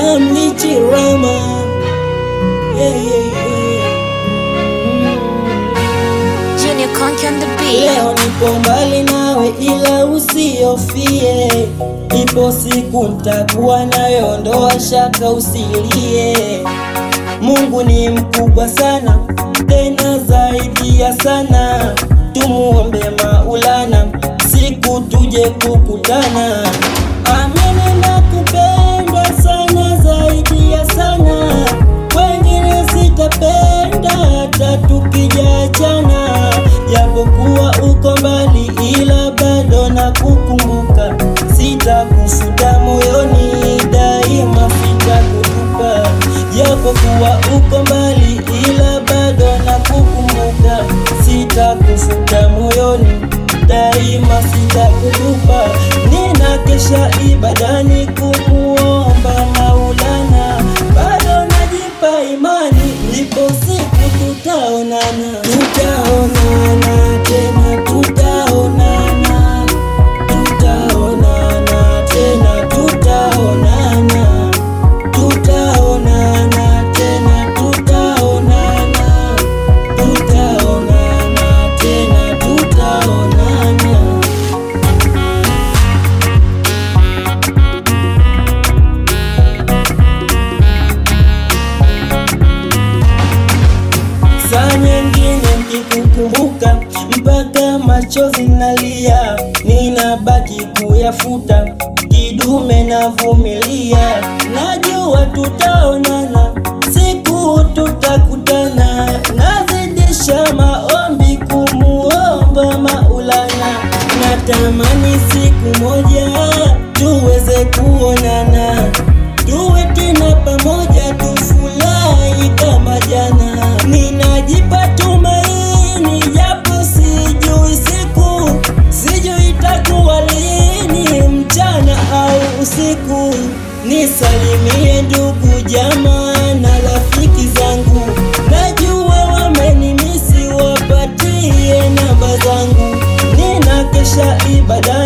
mlichirama yeah, yeah, yeah. Junior Conky on the beat. Leo nipo mbali nawe ila usiofie, ipo siku ntakuwa nayo, ondoa shaka usilie. Mungu ni mkubwa sana, tena zaidi ya sana, tumuombe Maulana, siku tuje kukutana. Amini na kupenda sana zaidi ya sana, wengine sitapenda hata tukijaachana, japokuwa uko mbali, ila bado na kukumbuka, sitakufuta moyoni, daima sitakutupa, japokuwa uko mbali, ila bado na kukumbuka, sitakufuta moyoni, daima sitakutupa. Nina kesha ibadani kumuomba Maulana, bado najipa imani, ipo siku tutaonana, tutaonana tena, tutaonana, tutaonana tena, tutaonana, tutaonana tena, tutaonana, tutaonana tena, tutaonana. Saa nyingine nikikukumbuka mpaka machozi nalia, ninabaki kuyafuta, kidume navumilia, najua tutaonana, siku tutakutana, nazidisha maombi kumuomba Maulana, natamani siku moja tuweze kuonana, tuwe tena pamoja, tufurahi kama jana. Ninajipa tumaini, japo sijui siku, sijui itakuwa lini, mchana au usiku. Nisalimie ndugu jamaa na rafiki zangu, najua wamenimisi, wapatie namba zangu. Nina kesha ibada